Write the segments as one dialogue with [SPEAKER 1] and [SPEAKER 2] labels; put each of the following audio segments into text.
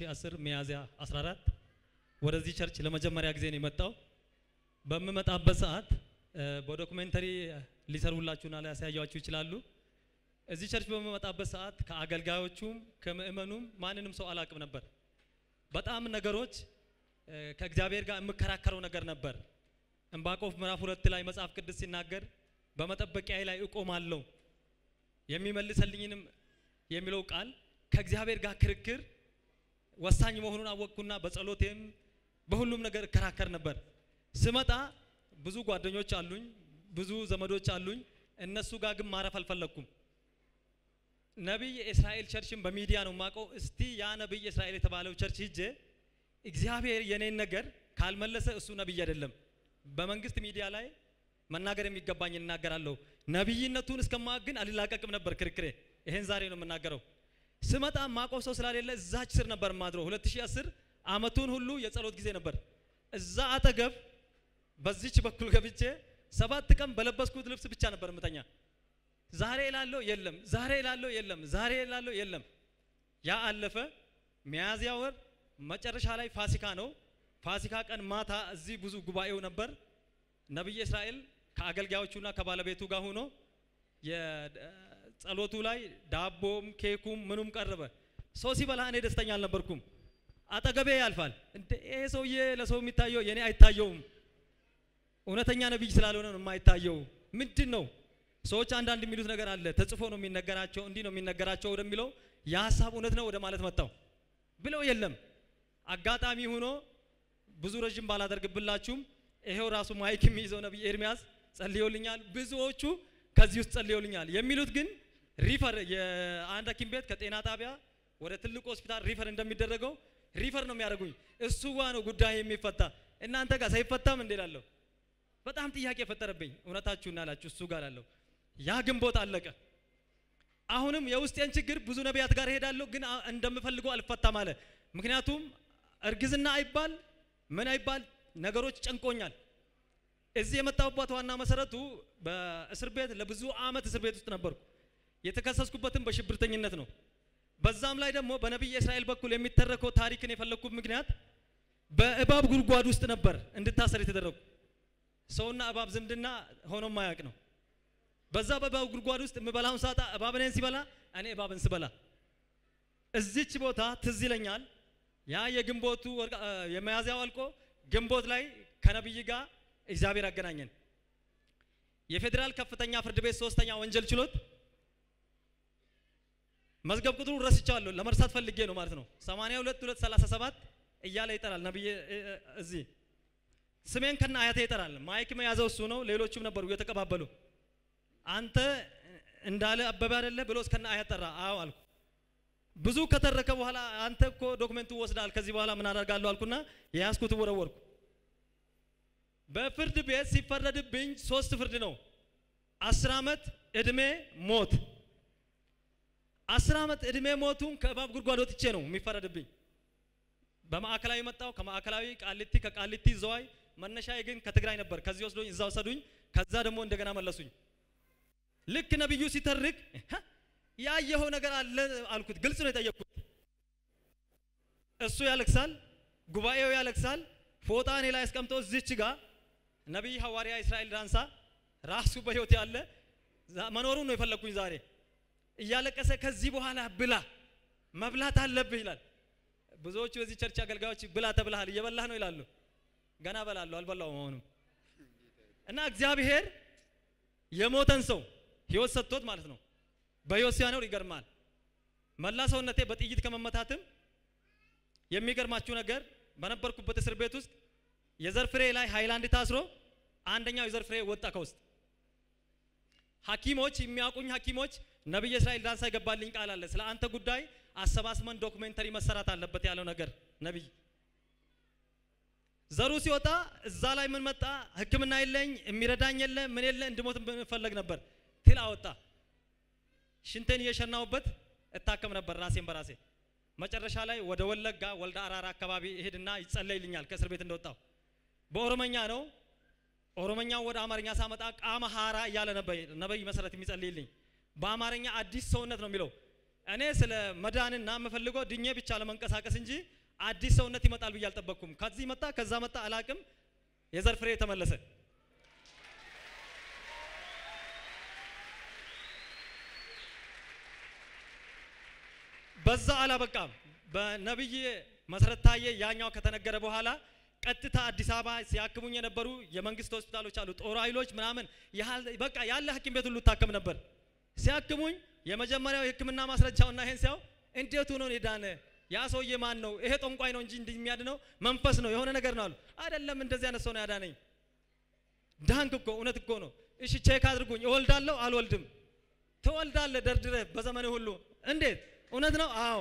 [SPEAKER 1] 2010 ሚያዝያ 14 ወደዚህ ቸርች ለመጀመሪያ ጊዜ ነው የመጣው። በምመጣበት ሰዓት እ፣ በዶክሜንተሪ ሊሰሩላችሁና ሊያሳያችሁ ይችላሉ። እዚህ ቸርች በምመጣበት ሰዓት ከአገልጋዮቹም ከምእመኑም ማንንም ሰው አላቅም ነበር። በጣም ነገሮች እ፣ ከእግዚአብሔር ጋር የምከራከረው ነገር ነበር። ዕንባቆም ምዕራፍ ሁለት ላይ መጽሐፍ ቅዱስ ሲናገር በመጠበቂያዬ ላይ እቆማለሁ የሚመልሰልኝንም የሚለው ቃል ከእግዚአብሔር ጋር ክርክር ወሳኝ መሆኑን አወቅኩና በጸሎቴም በሁሉም ነገር እከራከር ነበር። ስመጣ ብዙ ጓደኞች አሉኝ፣ ብዙ ዘመዶች አሉኝ። እነሱ ጋር ግን ማረፍ አልፈለግኩም። ነቢይ እስራኤል ቸርችን በሚዲያ ነው የማውቀው። እስቲ ያ ነቢይ እስራኤል የተባለው ቸርች ሂጄ እግዚአብሔር የኔን ነገር ካልመለሰ እሱ ነቢይ አይደለም። በመንግስት ሚዲያ ላይ መናገር የሚገባኝ እናገራለሁ። ነቢይነቱን እስከማወቅ ግን አልላቀቅም ነበር ክርክሬ። ይሄን ዛሬ ነው የምናገረው። ስመጣ ማውቀው ሰው ስላሌለ እዛች ስር ነበር ማድረው። 2010 አመቱን ሁሉ የጸሎት ጊዜ ነበር። እዛ አጠገብ በዚች በኩል ገብቼ ሰባት ቀን በለበስኩት ልብስ ብቻ ነበር ምተኛ። ዛሬ ላለው የለም፣ ዛሬ ላለው የለም፣ ዛሬ ላለው የለም። ያ አለፈ። ሚያዝያ ወር መጨረሻ ላይ ፋሲካ ነው። ፋሲካ ቀን ማታ እዚህ ብዙ ጉባኤው ነበር። ነቢይ እስራኤል ከአገልጋዮቹና ከባለቤቱ ጋር ሆኖ የጸሎቱ ላይ ዳቦም ኬኩም ምኑም ቀረበ። ሰው ሲበላ እኔ ደስተኛ አልነበርኩም። አጠገቤ ያልፋል። እንደ ይሄ ሰውዬ ለሰው የሚታየው የኔ አይታየውም። እውነተኛ ነቢይ ስላልሆነ ነው የማይታየው። ምንድን ነው ሰዎች አንዳንድ የሚሉት ነገር አለ። ተጽፎ ነው የሚነገራቸው፣ እንዲህ ነው የሚነገራቸው ወደሚለው የሀሳብ እውነት ነው ወደ ማለት መጣው ብለው የለም። አጋጣሚ ሆኖ ብዙ ረዥም ባላደርግብላችሁም ይሄው ራሱ ማይክ የሚይዘው ነቢይ ኤርሚያስ ጸልዮልኛል። ብዙዎቹ ከዚህ ውስጥ ጸልዮልኛል የሚሉት ግን ሪፈር የአንድ ሐኪም ቤት ከጤና ጣቢያ ወደ ትልቁ ሆስፒታል ሪፈር እንደሚደረገው ሪፈር ነው የሚያደርጉኝ። እሱ ጋ ነው ጉዳይ የሚፈታ እናንተ ጋር ሳይፈታም እንዴ ላለሁ በጣም ጥያቄ የፈጠረብኝ እውነታችሁ እናላችሁ እሱ ጋር ላለሁ ያ ግንቦት አለቀ። አሁንም የውስጤን ችግር ብዙ ነቢያት ጋር እሄዳለሁ፣ ግን አ- እንደምፈልገው አልፈታም አለ። ምክንያቱም እርግዝና አይባል ምን አይባል ነገሮች ጨንቆኛል። እዚህ የመጣሁበት ዋና መሰረቱ በእስር ቤት ለብዙ አመት እስር ቤት ውስጥ ነበርኩ። የተከሰስኩበትም በሽብርተኝነት ነው። በዛም ላይ ደግሞ በነቢይ እስራኤል በኩል የሚተረከው ታሪክን የፈለግኩት ምክንያት በእባብ ጉድጓድ ውስጥ ነበር እንድታሰር የተደረጉ ሰውና እባብ ዝምድና ሆኖ ማያውቅ ነው። በዛ በእባብ ጉድጓድ ውስጥ የምበላውን ሳጣ እባብ እኔን ሲበላ እኔ እባብን ስበላ እዚች ቦታ ትዝ ይለኛል። ያ የግንቦቱ ወርቅ- እ፣ የሚያዝያው አልቆ ግንቦት ላይ ከነቢይ ጋር እግዚአብሔር አገናኘን። የፌዴራል ከፍተኛ ፍርድ ቤት ሶስተኛ ወንጀል ችሎት መዝገብ ቁጥሩ ረስቻለሁ ለመርሳት ፈልጌ ነው ማለት ነው። 82 237 እያለ ይጠራል ነብይ እዚህ ስሜን ከነ አያቴ ይጠራል። ማይክ የያዘው እሱ ነው። ሌሎቹም ነበሩ እየተቀባበሉ አንተ እንዳለ አበበ አይደለ ብሎ እስከነ አያት ጠራ። አዎ አልኩ። ብዙ ከተረከ በኋላ አንተ እኮ ዶክመንቱ ወስዳል፣ ከዚህ በኋላ ምን አደርጋለሁ አልኩና የያዝኩት ወረወርኩ። በፍርድ ቤት ሲፈረድብኝ ሶስት ፍርድ ነው። አስር ዓመት እድሜ ሞት። አስር ዓመት እድሜ ሞቱን ከእባብ ጉድጓድ ወጥቼ ነው የሚፈረድብኝ። በማዕከላዊ መጣው፣ ከማዕከላዊ ቃሊቲ፣ ከቃሊቲ ዘዋይ። መነሻዬ ግን ከትግራይ ነበር። ከዚህ ወስዶኝ እዛ ወሰዱኝ። ከዛ ደግሞ እንደገና መለሱኝ። ልክ ነብዩ ሲተርክ "እህ፣ ያየኸው ነገር አለ አልኩት። ግልጽ ነው የጠየቅኩት። እሱ ያለቅሳል፣ ጉባኤው ያለቅሳል። ፎጣ እኔ ላይ አስቀምጦ እዚች ጋር ነቢይ ሐዋርያ እስራኤል ዳንሳ ራሱ በህይወት ያለ ዛ- መኖሩን ነው የፈለግኩኝ ዛሬ እያለቀሰ ከዚህ በኋላ ብላ መብላት አለብህ ይላል። ብዙዎቹ የዚህ ቸርች አገልጋዮች ብላ ተብልሃል እየበላህ ነው ይላሉ። ገና በላለሁ አልበላውም አሁንም እና እግዚአብሔር የሞተን ሰው ህይወት ሰጥቶት ማለት ነው በህይወት ሲያኖር ይገርማል። መላ ሰውነቴ በጥይት ከመመታትም የሚገርማችሁ ነገር በነበርኩበት እስር ቤት ውስጥ የዘር ፍሬ ላይ ሃይላንድ ታስሮ አንደኛው የዘር ፍሬ ወጣ ከውስጥ ሐኪሞች የሚያውቁኝ ሐኪሞች ነብይ እስራኤል ዳንሳ ይገባልኝ ቃል አለ ስለ አንተ ጉዳይ አሰባስበን ዶክሜንተሪ መሰራት አለበት ያለው ነገር ነብይ ዘሩ ሲወጣ እዛ ላይ ምን መጣ? ሕክምና የለኝ የሚረዳኝ የለ ምን የለ እንድሞት ብንፈለግ ነበር ትል አወጣ። ሽንቴን እየሸናውበት እታከም ነበር ራሴን በራሴ መጨረሻ ላይ ወደ ወለጋ ወልዳ አራራ አካባቢ እሄድና ይጸለይልኛል ከእስር ቤት እንደወጣው በኦሮመኛ ነው። ኦሮመኛው ወደ አማርኛ ሳመጣ ቃመ ሀራ እያለ ነበር ነብይ መሰረት የሚጸልይልኝ። በአማርኛ አዲስ ሰውነት ነው የሚለው። እኔ ስለ መዳንና የምፈልገው ድኜ ብቻ ለመንቀሳቀስ እንጂ አዲስ ሰውነት ይመጣል ብዬ አልጠበቅኩም። ከዚህ መጣ ከዛ መጣ አላቅም። የዘር ፍሬ ተመለሰ። በዛ አላበቃም። በነብይ መሰረት ታዬ ያኛው ከተነገረ በኋላ ቀጥታ አዲስ አበባ ሲያክሙኝ የነበሩ የመንግስት ሆስፒታሎች አሉ፣ ጦር ኃይሎች ምናምን በቃ ያለ ሐኪም ቤት ሁሉ ታከም ነበር። ሲያክሙኝ የመጀመሪያው የሕክምና ማስረጃውና ይሄን ሲያው እንዴት ሆኖ የዳነ ያ ሰውዬ ማን ነው? ይሄ ጠንቋይ ነው እንጂ እንዲህ የሚያድነው መንፈስ ነው የሆነ ነገር ነው አሉ። አይደለም እንደዚህ አይነት ሰው ነው ያዳነኝ። ዳንክ እኮ እውነት እኮ ነው። እሺ ቼክ አድርጉኝ። እወልዳለሁ አልወልድም? ትወልዳለህ ደርድረህ በዘመኔ ሁሉ። እንዴት እውነት ነው? አዎ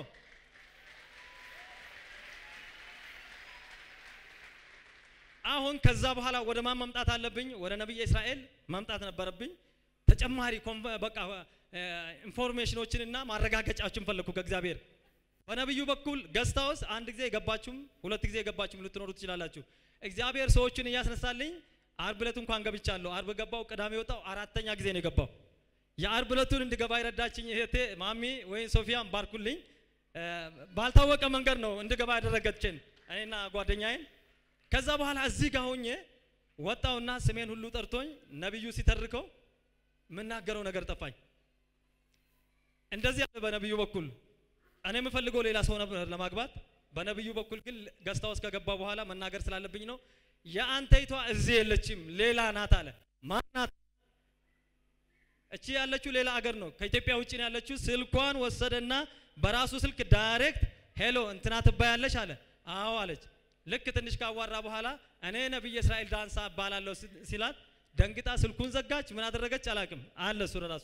[SPEAKER 1] አሁን ከዛ በኋላ ወደ ማን መምጣት አለብኝ? ወደ ነብይ እስራኤል መምጣት ነበረብኝ። ተጨማሪ በቃ ኢንፎርሜሽኖችንና ማረጋገጫዎችን ፈለግኩ ከእግዚአብሔር። በነብዩ በኩል ገስት ሃውስ አንድ ጊዜ የገባችሁም ሁለት ጊዜ የገባችሁም ልትኖሩ ትችላላችሁ። እግዚአብሔር ሰዎችን እያስነሳልኝ አርብ ዕለት እንኳን ገብቻለሁ። አርብ ገባው፣ ቅዳሜ ወጣው፣ አራተኛ ጊዜ ነው የገባው። የአርብ ዕለቱን እንድገባ የረዳችኝ እህቴ ማሚ ወይም ሶፊያን ባርኩልኝ። ባልታወቀ መንገድ ነው እንድገባ ያደረገችን እኔና ጓደኛዬን ከዛ በኋላ እዚህ ጋር ሆኜ ወጣውና ስሜን ሁሉ ጠርቶኝ ነብዩ ሲተርከው የምናገረው ነገር ጠፋኝ። እንደዚህ ያለ በነብዩ በኩል እኔ የምፈልገው ሌላ ሰው ነበር ለማግባት። በነብዩ በኩል ግን ገስታ ውስጥ ከገባ በኋላ መናገር ስላለብኝ ነው። የአንተይቷ እዚህ የለችም ሌላ ናት አለ። ማናት? እቺ ያለችው ሌላ አገር ነው፣ ከኢትዮጵያ ውጭ ነው ያለችው። ስልኳን ወሰደና በራሱ ስልክ ዳይሬክት ሄሎ እንትና ትባያለች አለ። አዎ አለች። ልክ ትንሽ ካዋራ በኋላ እኔ ነብይ እስራኤል ዳንሳ እባላለሁ ሲላት ደንግጣ ስልኩን ዘጋች። ምን አደረገች አላቅም አለ እሱ ራሱ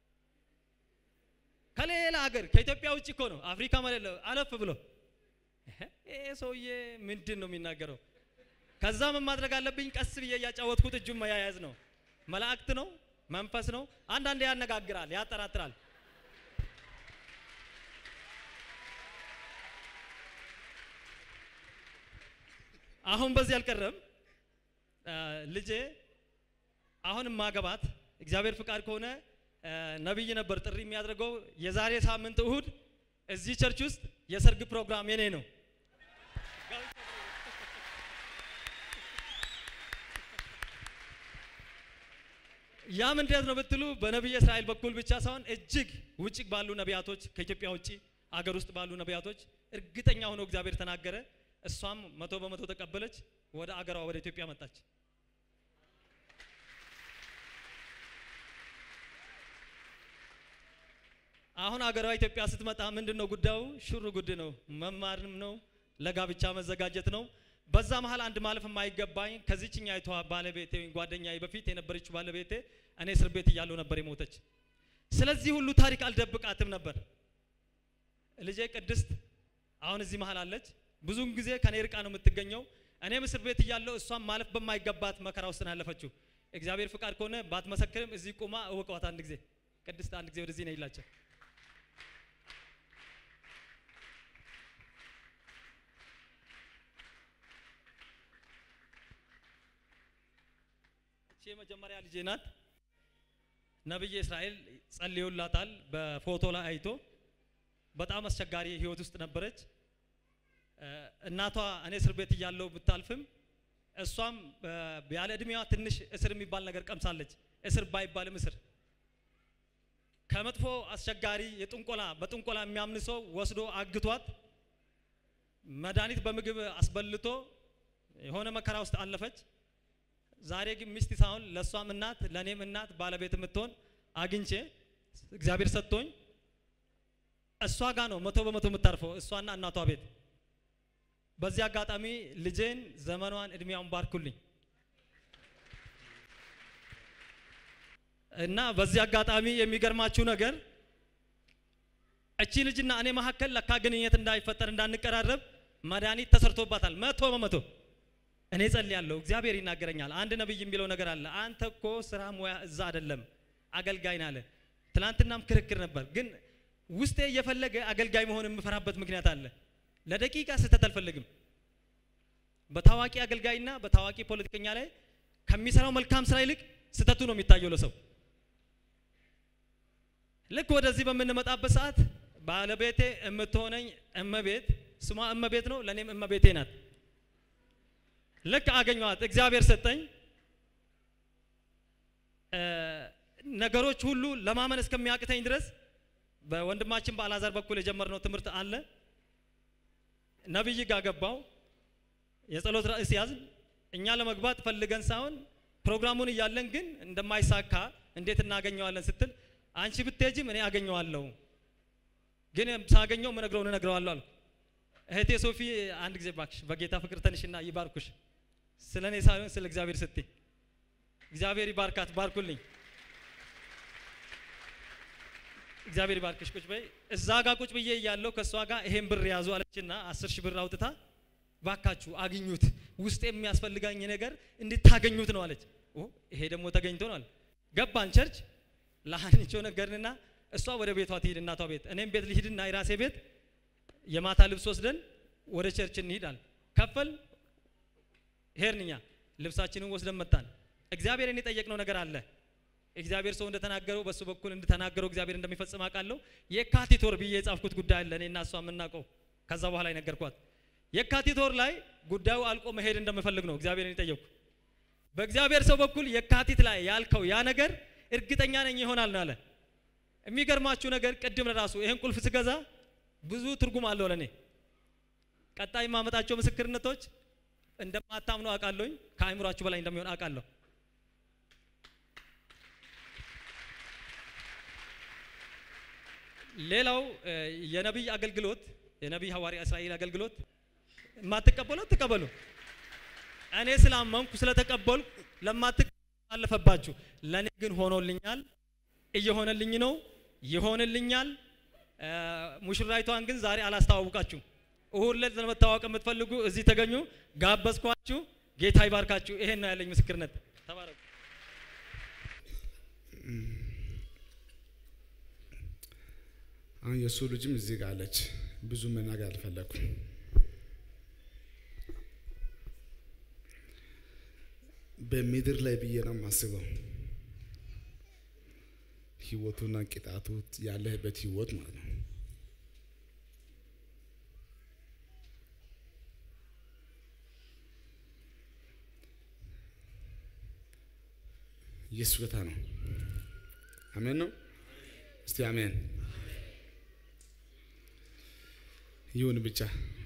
[SPEAKER 1] ከሌላ ሀገር ከኢትዮጵያ ውጭ እኮ ነው አፍሪካ ማለት አለፍ ብሎ ይሄ ሰውዬ ምንድን ነው የሚናገረው? ከዛ ምን ማድረግ አለብኝ? ቀስ ብዬ እያጫወትኩት እጁን መያያዝ ነው። መላእክት ነው መንፈስ ነው። አንዳንዴ ያነጋግራል፣ ያጠራጥራል። አሁን በዚህ አልቀረም። ልጄ አሁን ማገባት እግዚአብሔር ፍቃድ ከሆነ ነብይ ነበር ጥሪ የሚያደርገው የዛሬ ሳምንት እሁድ እዚህ ቸርች ውስጥ የሰርግ ፕሮግራም የኔ ነው። ያም እንዴት ነው ብትሉ በነቢይ እስራኤል በኩል ብቻ ሳይሆን እጅግ ውጭ ባሉ ነቢያቶች ከኢትዮጵያ ውጭ አገር ውስጥ ባሉ ነቢያቶች እርግጠኛ ሆኖ እግዚአብሔር ተናገረ። እሷም መቶ በመቶ ተቀበለች። ወደ አገሯ ወደ ኢትዮጵያ መጣች። አሁን አገሯ ኢትዮጵያ ስትመጣ ምንድን ነው ጉዳዩ? ሹር ጉድ ነው። መማርም ነው፣ ለጋብቻ መዘጋጀት ነው። በዛ መሀል አንድ ማለፍ የማይገባኝ ከዚችኛ አይቷ ባለቤቴ ወይም ጓደኛዬ በፊት የነበረችው ባለቤቴ እኔ እስር ቤት እያለሁ ነበር የሞተች። ስለዚህ ሁሉ ታሪክ አልደብቃትም ነበር። ልጄ ቅድስት አሁን እዚህ መሀል አለች። ብዙውን ጊዜ ከኔ ርቃ ነው የምትገኘው። እኔም እስር ቤት እያለሁ እሷም ማለፍ በማይገባት መከራ ውስጥ ነው ያለፈችው። እግዚአብሔር ፍቃድ ከሆነ ባትመሰክርም እዚህ ቁማ እወቀዋት። አንድ ጊዜ ቅድስት አንድ ጊዜ ወደዚህ ነው ይላቸው የመጀመሪያ ልጄ ናት። ነብይ እስራኤል ጸልዮላታል። በፎቶ ላይ አይቶ በጣም አስቸጋሪ ህይወት ውስጥ ነበረች። እናቷ እኔ እስር ቤት እያለሁ ብታልፍም እሷም ያለ እድሜዋ ትንሽ እስር የሚባል ነገር ቀምሳለች። እስር ባይባልም እስር ከመጥፎ አስቸጋሪ የጥንቆላ በጥንቆላ የሚያምን ሰው ወስዶ አግቷት መድኃኒት በምግብ አስበልቶ የሆነ መከራ ውስጥ አለፈች። ዛሬ ግን ሚስት ሳይሆን ለእሷም እናት ለእኔም እናት ባለቤት የምትሆን አግኝቼ እግዚአብሔር ሰጥቶኝ እሷ ጋር ነው መቶ በመቶ የምታርፈው እሷና እናቷ ቤት። በዚህ አጋጣሚ ልጄን ዘመኗን እድሜያውን ባርኩልኝ እና በዚህ አጋጣሚ የሚገርማችሁ ነገር እቺ ልጅና እኔ መካከል ለካ ግንኙነት እንዳይፈጠር እንዳንቀራረብ መድኃኒት ተሰርቶባታል መቶ በመቶ። እኔ ጸልያለሁ፣ እግዚአብሔር ይናገረኛል። አንድ ነብይ የሚለው ነገር አለ። አንተ እኮ ስራ ሙያ እዛ አይደለም አገልጋይ ናለ። ትናንትናም ክርክር ነበር፣ ግን ውስጤ እየፈለገ አገልጋይ መሆን የምፈራበት ምክንያት አለ። ለደቂቃ ስህተት አልፈልግም። በታዋቂ አገልጋይና በታዋቂ ፖለቲከኛ ላይ ከሚሰራው መልካም ስራ ይልቅ ስህተቱ ነው የሚታየው ለሰው። ልክ ወደዚህ በምንመጣበት ሰዓት ባለቤቴ የምትሆነኝ እመቤት ስሟ እመቤት ነው፣ ለእኔም እመቤቴ ናት። ልክ አገኘኋት፣ እግዚአብሔር ሰጠኝ። እ፣ ነገሮች ሁሉ ለማመን እስከሚያቅተኝ ድረስ በወንድማችን በአልዓዛር በኩል የጀመርነው ትምህርት አለ። ነቢይ ጋር ገባው። የጸሎት ርዕስ ያዝን። እኛ ለመግባት ፈልገን ሳይሆን ፕሮግራሙን እያለን ግን እንደማይሳካ እንዴት እናገኘዋለን ስትል አንቺ ብትሄጂም እኔ አገኘዋለሁ፣ ግን ሳገኘው ምነግረውን እነግረዋለሁ አልኩ። እህቴ ሶፊ አንድ ጊዜ ባክሽ በጌታ ፍቅር ተንሽና ይባርኩሽ። ስለ እኔ ሳይሆን ስለ እግዚአብሔር ስትይ እግዚአብሔር ይባርካት፣ ባርኩልኝ። እግዚአብሔር ይባርክሽ። ቁጭ በይ። እዛ ጋር ቁጭ ብዬ እያለሁ ከእሷ ጋር ይሄን ብር ያዙ አለችና አስር ሺህ ብር አውጥታ ባካችሁ አግኙት፣ ውስጥ የሚያስፈልጋኝ ነገር እንድታገኙት ነው አለች። ኦ ይሄ ደግሞ ተገኝቶ ነው አለ። ገባን ቸርች ለሀኒቾ ነገርንና እሷ ወደ ቤቷ ትሂድ እናቷ ቤት፣ እኔም ቤት ልሂድና የራሴ ቤት የማታ ልብስ ወስደን ወደ ቸርች እንሂዳል። ከፈል ሄርንኛ ልብሳችንን ወስደን መጣን። እግዚአብሔርን የጠየቅነው ነገር አለ። እግዚአብሔር ሰው እንደተናገረው በሱ በኩል እንደተናገረው እግዚአብሔር እንደሚፈጽም አውቃለሁ። የካቲት ወር ብዬ የጻፍኩት ጉዳይ አለ እኔና እሷ የምናውቀው። ከዛ በኋላ የነገርኳት የካቲት ወር ላይ ጉዳዩ አልቆ መሄድ እንደምፈልግ ነው እግዚአብሔርን የጠየቅኩ። በእግዚአብሔር ሰው በኩል የካቲት ላይ ያልከው ያ ነገር እርግጠኛ ነኝ ይሆናል ነው አለ። የሚገርማችሁ ነገር ቅድም ለራሱ ይህን ቁልፍ ስገዛ ብዙ ትርጉም አለው ለእኔ። ቀጣይ የማመጣቸው ምስክርነቶች እንደማታምኑ አውቃለሁኝ። ከአእምሯችሁ በላይ እንደሚሆን አውቃለሁ። ሌላው እ፣ የነቢይ አገልግሎት የነቢይ ሐዋርያ እስራኤል አገልግሎት የማትቀበሉ ትቀበሉ። እኔ ስላመንኩ ስለተቀበልኩ ለማትቀበሉ አለፈባችሁ። ለእኔ ግን ሆኖልኛል፣ እየሆነልኝ ነው፣ ይሆንልኛል። እ፣ ሙሽራይቷን ግን ዛሬ አላስተዋውቃችሁም። እሁድ ዕለት ለመታወቅ የምትፈልጉ እዚህ ተገኙ። ጋበዝኳችሁ። ጌታ ይባርካችሁ። ይሄን ነው ያለኝ ምስክርነት። ተባረኩ።
[SPEAKER 2] አሁን የእሱ ልጅም እዚህ ጋር አለች። ብዙ መናገር አልፈለኩም። በምድር ላይ ብዬ ነው የማስበው ህይወቱና ቅጣቱ ያለህበት ህይወት ማለት ነው። ኢየሱስ ጌታ ነው። አሜን ነው። እስቲ አሜን ይሁን ብቻ።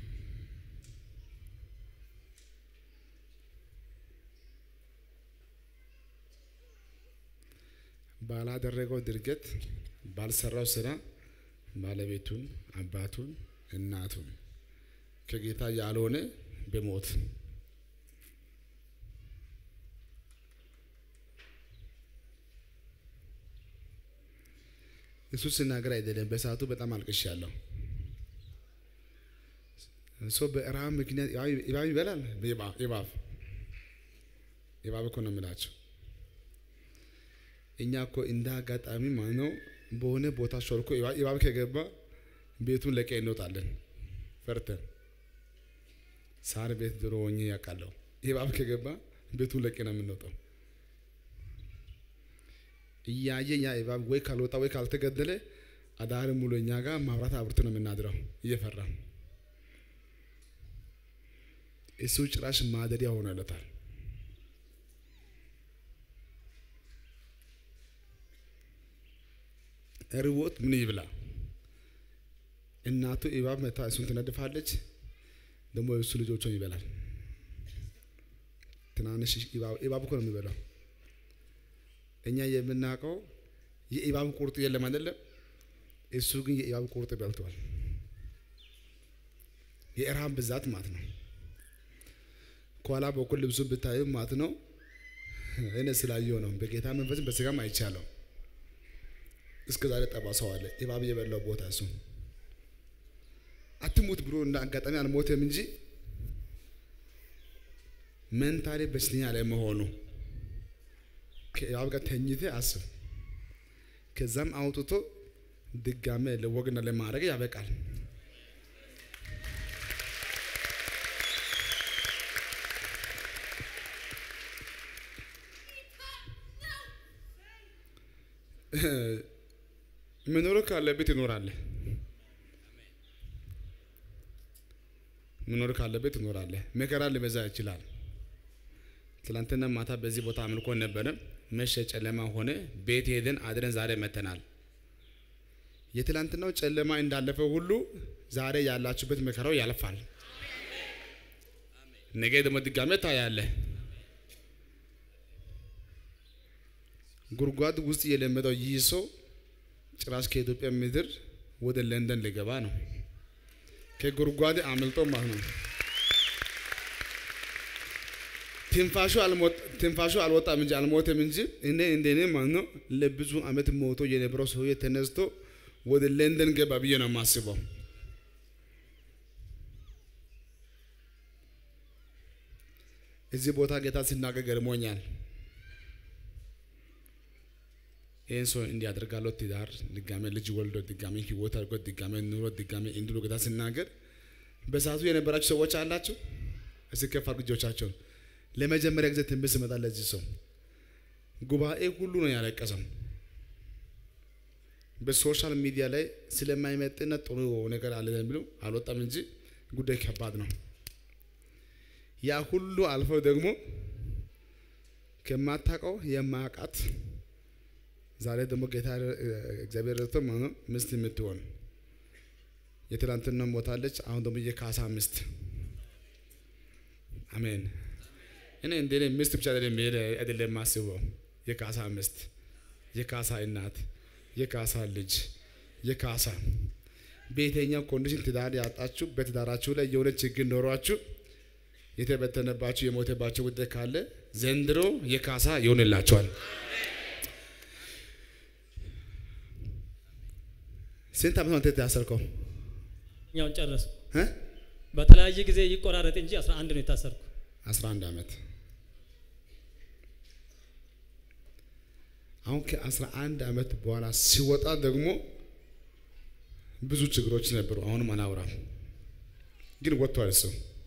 [SPEAKER 2] ባላደረገው ድርጊት ባልሰራው ስራ ባለቤቱን፣ አባቱን፣ እናቱን ከጌታ ያልሆነ በሞት እሱ ስናገር አይደለም። በሰዓቱ በጣም አልቅሻለሁ። ሰው በረሃብ ምክንያት እባብ ይበላል። እባብ እባብ እኮ ነው የምላቸው። እኛ እኮ እንደ አጋጣሚ ማለት ነው በሆነ ቦታ ሾልኮ እባብ ከገባ ቤቱን ለቀ እንወጣለን ፈርተን። ሳር ቤት ድሮ ሆኜ ያውቃለሁ። እባብ ከገባ ቤቱን ለቀ ነው የምንወጣው። እያየ ያ እባብ ወይ ካልወጣ ወይ ካልተገደለ አዳር ሙሉ እኛ ጋር ማብራት አብርቶ ነው የምናድረው እየፈራ እሱ ጭራሽ ማደሪያ ሆኖለታል። ርቦት ምን ይብላ? እናቱ እባብ መታ እሱን ትነድፋለች፣ ደግሞ የእሱ ልጆቹን ይበላል። ትናንሽ እባብ እኮ ነው የሚበላው። እኛ የምናውቀው የእባብ ቁርጥ የለም አይደለም። እሱ ግን የእባብ ቁርጥ በልቷል። የረሃብ ብዛት ማለት ነው። ከኋላ በኩል ልብሱን ብታዩ ማለት ነው። እኔ ስላየው ነው። በጌታ መንፈስም በስጋም አይቻለው። እስከ ዛሬ ጠባሳው አለ። እባብ የበላው ቦታ እሱ አትሙት ብሎ እንደ አጋጣሚ አልሞተም እንጂ መንታሪ በሽተኛ ላይ መሆኑ ከእባብ ጋር ተኝተ አስብ። ከዛም አውጥቶ ድጋሜ ለወግና ለማድረግ ያበቃል። መኖር ካለበት ይኖራል። መኖር ካለበት ትኖራለህ። መከራ ሊበዛ ይችላል። ትላንትና ማታ በዚህ ቦታ አምልኮ ነበረ። መሸ፣ ጨለማ ሆነ። ቤት ሄደን አድረን ዛሬ መተናል። የትላንትናው ጨለማ እንዳለፈ ሁሉ ዛሬ ያላችሁበት መከራው ያልፋል። ነገ ደግሞ ድጋሜ ታያለህ። ጉድጓድ ውስጥ የለመደው ይህ ሰው ጭራሽ ከኢትዮጵያ ምድር ወደ ለንደን ሊገባ ነው። ከጉድጓድ አምልጦ ማለት ነው። ትንፋሹ አልሞት ትንፋሹ አልወጣም እንጂ አልሞተም እንጂ እኔ እንደኔ ማለት ነው ለብዙ ዓመት ሞቶ የነበረው ሰውዬ ተነስቶ ወደ ለንደን ገባ ብዬ ነው የማስበው። እዚህ ቦታ ጌታ ሲናገር ገርሞኛል። ይህን ሰው እንዲያደርጋለሁ ትዳር ድጋሜ ልጅ ወልዶ ድጋሜ ህይወት አድርጎ ድጋሜ ኑሮ ድጋሜ እንዲሉ ጌታ ሲናገር በሰዓቱ የነበራችሁ ሰዎች አላችሁ። እስኪ ከፍ አድርጉ እጆቻቸውን። ለመጀመሪያ ጊዜ ትንቢት ሲመጣ ለዚህ ሰው ጉባኤ ሁሉ ነው ያለቀሰው። በሶሻል ሚዲያ ላይ ስለማይመጥና ጥሩ ነገር አለ የሚለው አልወጣም እንጂ ጉዳይ ከባድ ነው። ያ ሁሉ አልፈው ደግሞ ከማታውቀው የማያውቃት ዛሬ ደግሞ ጌታ እግዚአብሔር ረድቶ ማለት ነው ሚስት የምትሆን የትላንትና ሞታለች። አሁን ደግሞ የካሳ ሚስት አሜን። እኔ እንደኔ ሚስት ብቻ አይደለም መሄድ አይደለም የማስበው የካሳ ሚስት፣ የካሳ እናት፣ የካሳ ልጅ፣ የካሳ በየትኛው ኮንዲሽን ትዳር ያጣችሁ በትዳራችሁ ላይ የሆነ ችግር ኖሯችሁ የተበተነባችሁ የሞተባችሁ ጉዳይ ካለ ዘንድሮ የካሳ ይሆንላቸዋል። ስንት ዓመት ነው አንተ የታሰርከው?
[SPEAKER 1] እኛውን ጨረሱ።
[SPEAKER 2] እ?
[SPEAKER 1] በተለያየ ጊዜ ይቆራረጥ እንጂ 11 ነው የታሰርኩ።
[SPEAKER 2] 11 ዓመት አሁን ከ11 ዓመት በኋላ ሲወጣ ደግሞ ብዙ ችግሮች ነበሩ። አሁንም አናውራም፣ ግን ወጥቷል እሱ።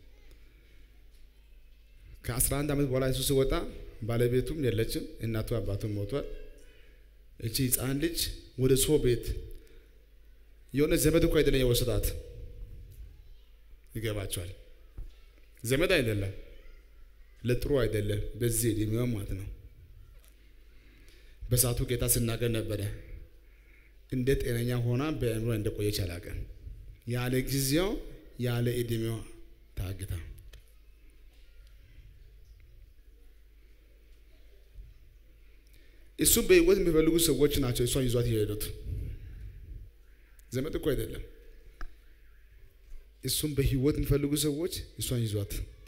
[SPEAKER 2] ከ11 ዓመት በኋላ እሱ ሲወጣ ባለቤቱም የለችም፣ እናቱ አባቱም ሞቷል። እቺ ህፃን ልጅ ወደ ሰው ቤት የሆነ ዘመድ እኮ አይደለም የወሰዳት። ይገባቸዋል። ዘመድ አይደለም፣ ለጥሩ አይደለም። በዚህ እድሜዋ ማለት ነው። በሰዓቱ ጌታ ሲናገር ነበረ። እንደ ጤነኛ ሆና በአእምሮ እንደቆየች አላውቅም። ያለ ጊዜው ያለ እድሜዋ ታግታ እሱ በህይወት የሚፈልጉ ሰዎች ናቸው እሷን ይዟት የሄዱት። ዘመድ እኮ አይደለም። እሱም በህይወት የሚፈልጉ ሰዎች እሷን ይዟት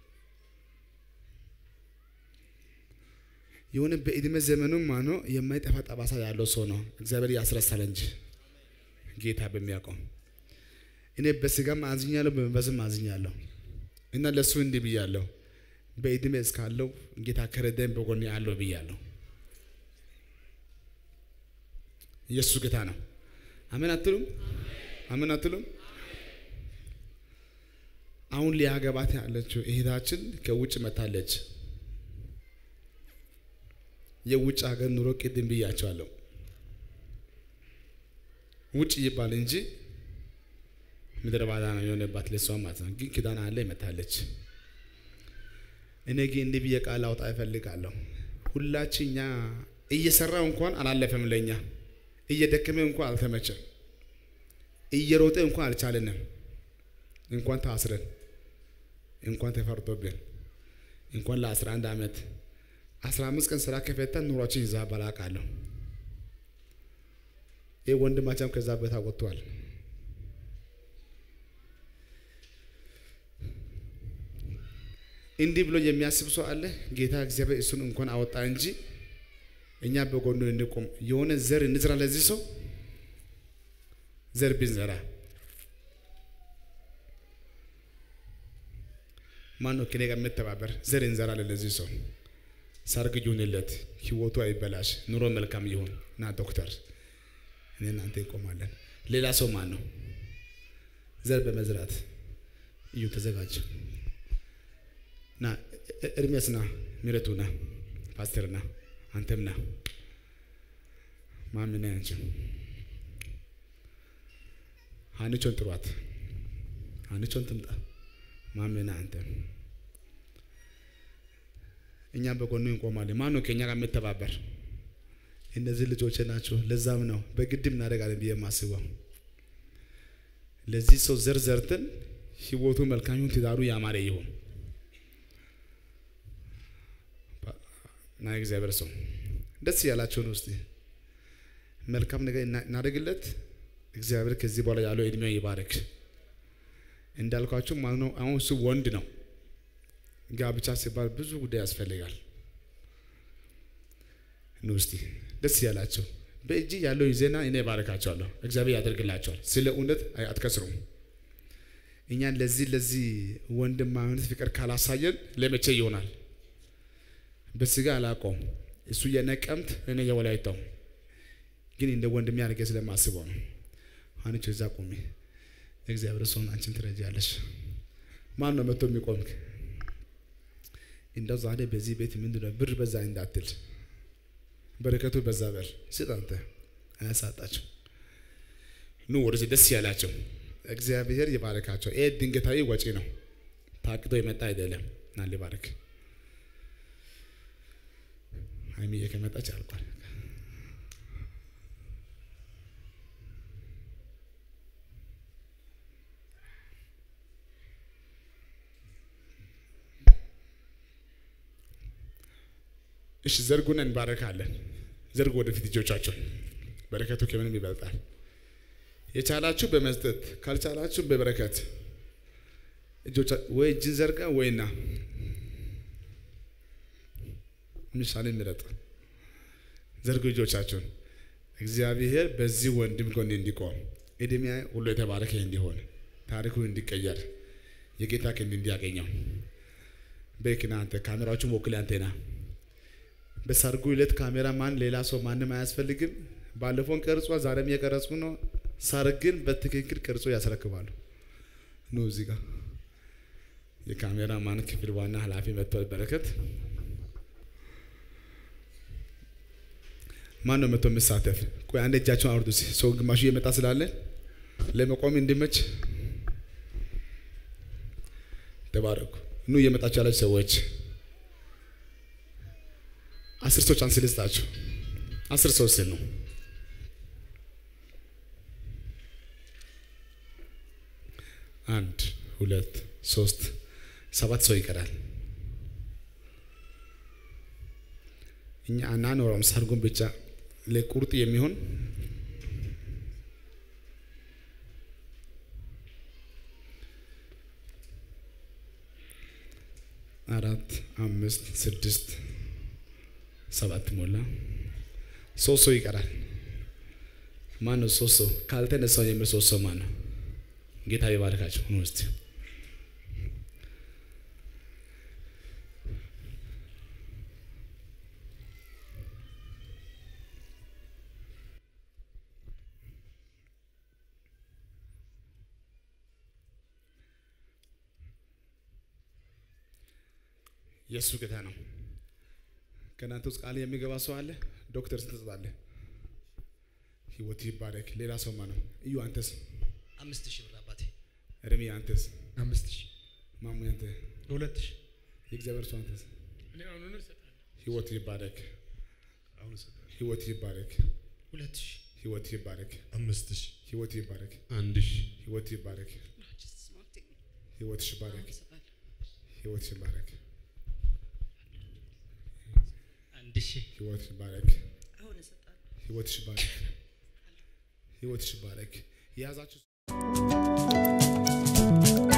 [SPEAKER 2] የሆነ በእድሜ ዘመኑ ማኖ የማይጠፋ ጠባሳ ያለው ሰው ነው። እግዚአብሔር ያስረሳል እንጂ ጌታ በሚያውቀው እኔ በስጋም አዝኛለሁ፣ በመንፈስም አዝኛለሁ እና ለእሱ እንዲህ ብያለሁ፣ በእድሜ እስካለው ጌታ ከረዳኝ በጎኔ አለው ብያለሁ። ኢየሱስ ጌታ ነው። አሜን አትሉም? አሜን አትሉም? አሁን ሊያገባት ያለችው እህታችን ከውጭ መታለች። የውጭ ሀገር ኑሮ ቅድም ብያቸዋለሁ። ውጭ ይባል እንጂ ምድረ ባዳ ነው የሆነባት ለሷ ማለት ነው። ግን ኪዳን አለ ይመታለች። እኔ ግን እንዲህ ብዬ ቃል አውጣ እፈልጋለሁ። ሁላችን እኛ እየሰራው እንኳን አላለፈም ለኛ እየደከመ እንኳን አልተመቸም። እየሮጠ እንኳን አልቻለንም። እንኳን ታስረን እንኳን ተፈርዶብን እንኳን ለአስራ አንድ ዓመት አስራ አምስት ቀን ስራ ከፈተን ኑሯችን ይዛ ባላቃለሁ። ይህ ወንድማቸም ከዛ ቦታ ወጥቷል። እንዲህ ብሎ የሚያስብ ሰው አለ። ጌታ እግዚአብሔር እሱን እንኳን አወጣ እንጂ እኛ በጎኑ እንቆም። የሆነ ዘር እንዝራ ለዚህ ሰው ዘር ብንዘራ ማን ነው ከኔ ጋር የምተባበር? ዘር እንዘራለን ለዚህ ሰው ሰርግ ይሁንለት፣ ህይወቱ አይበላሽ፣ ኑሮ መልካም ይሁን። ና ዶክተር፣ እኔ እናንተ እንቆማለን። ሌላ ሰው ማን ነው? ዘር በመዝራት እዩ፣ ተዘጋጅ። ና ኤርሚያስ ና፣ ሚረቱ ና፣ ፓስተር ና፣ አንተም ና። ማሚ ና፣ አንቺ ሀኒቾን ጥሯት። ሀኒቾን ትምጣ። ማሜና አንተ እኛ በጎኑ እንቆማለን። ማን ነው ከእኛ ጋር የምተባበር? እነዚህ ልጆች ናቸው። ለዛም ነው በግድም እናደርጋለን ብዬ የማስበው። ለዚህ ሰው ዘር ዘርተን ህይወቱ መልካም ይሁን፣ ትዳሩ ያማረ ይሁን። ና እግዚአብሔር ሰው ደስ ያላቸው ነው። እስቲ መልካም ነገር እናደርግለት። እግዚአብሔር ከዚህ በኋላ ያለው እድሜው ይባረክ። እንዳልኳችሁ ማለት ነው። አሁን እሱ ወንድ ነው። ጋብቻ ሲባል ብዙ ጉዳይ ያስፈልጋል። ኑ እስቲ ደስ ያላቸው በእጅ ያለው ዜና እኔ ባረካቸዋለሁ። እግዚአብሔር ያደርግላቸዋል። ስለ እውነት አትከስሩም። እኛን ለዚህ ለዚህ ወንድማዊነት ፍቅር ካላሳየን ለመቼ ይሆናል? በስጋ አላውቀውም። እሱ የነቀምት እኔ የወላይታው ግን እንደ ወንድሜ አድርጌ ስለማስበው ነው። አንቺ እዛ ቁሚ። እግዚአብሔር ሰውን አንቺን ትረጃለሽ። ማን ነው መጥቶ የሚቆም? እንደው ዛሬ በዚህ ቤት ምንድን ነው ብር በዛ እንዳትል፣ በረከቱ በዛ በል ስጥ። አንተ አያሳጣቸው። ኑ ወደዚህ ደስ ያላቸው እግዚአብሔር ይባረካቸው። ይሄ ድንገታዊ ወጪ ነው፣ ታቅዶ የመጣ አይደለም። ና ሊባርክ ሀይሚዬ ከመጣች አልቋል። እሺ ዘርጉን እንባረካለን። ዘርጉ ወደፊት እጆቻቸውን። በረከቱ ከምንም ይበልጣል። የቻላችሁ በመስጠት ካልቻላችሁ በበረከት እጆቻ ወይ እጅን ዘርጋ ወይና ምሳሌ ምረጥ። ዘርጉ እጆቻችሁን። እግዚአብሔር በዚህ ወንድም ጎን እንዲቆም እድሜ ሁሉ የተባረከ እንዲሆን ታሪኩ እንዲቀየር የጌታ ክንድ እንዲያገኘው በክና አንተ ካሜራዎቹን ወክል አንቴና በሰርጉ ዕለት ካሜራ ማን ሌላ ሰው ማንም አያስፈልግም። ባለፈውን ቀርጿ ዛሬም እየቀረጹ ነው። ሰርግን በትክክል ቀርጾ ያስረክባሉ። ኑ እዚህ ጋር የካሜራ ማን ክፍል ዋና ኃላፊ መጥቷል። በረከት ማን ነው መጥቶ የሚሳተፍ? ቆይ አንድ እጃቸውን አውርዱ። ሰው ግማሹ እየመጣ ስላለ ለመቆም እንዲመች ተባረኩ። ኑ እየመጣችሁ ያላችሁ ሰዎች አስር ሰው ቻንስ ልስጣችሁ። አስር ሰው ስል ነው። አንድ ሁለት ሶስት ሰባት ሰው ይቀራል። እኛ አናኖረውም። ሰርጉን ብቻ ለቁርጥ የሚሆን አራት አምስት ስድስት ሰባት ሞላ። ሶስት ሰው ይቀራል። ማን ነው ሶስት ሰው ካልተነሳው የሚል ሶስት ሰው ማን ነው? ጌታ ይባርካቸው ነው እስቲ የእሱ ጌታ ነው። ከእናንተ ውስጥ ቃል የሚገባ ሰው አለ? ዶክተር ስንት ትሰጣለህ? ህይወት ይባረክ። ሌላ ሰው ማነው? እዩ አንተስ?
[SPEAKER 1] አምስት ሺህ ብር አባቴ።
[SPEAKER 2] እርሚ አንተስ?
[SPEAKER 3] አምስት ሺህ
[SPEAKER 2] ማሙ አንተ?
[SPEAKER 3] ሁለት ሺህ
[SPEAKER 2] የእግዚአብሔር ሰው አንተስ?
[SPEAKER 3] እኔ አሁኑኑ እሰጣለሁ።
[SPEAKER 2] ህይወት ይባረክ።
[SPEAKER 3] አሁን እሰጣለሁ።
[SPEAKER 2] ህይወት ይባረክ።
[SPEAKER 1] ሁለት ሺህ
[SPEAKER 2] ህይወት ይባረክ።
[SPEAKER 3] አምስት ሺህ
[SPEAKER 2] ህይወት ይባረክ።
[SPEAKER 3] አንድ ሺህ
[SPEAKER 2] ህይወት ይባረክ። ህይወትሽ ይባረክ። ህይወትሽ ይባረክ።
[SPEAKER 1] አንድ ሺህ
[SPEAKER 2] ህይወትሽ ይባረክ።
[SPEAKER 4] አሁን እሰጣለሁ።
[SPEAKER 2] ህይወትሽ ይባረክ። ህይወትሽ ይባረክ። የያዛችሁ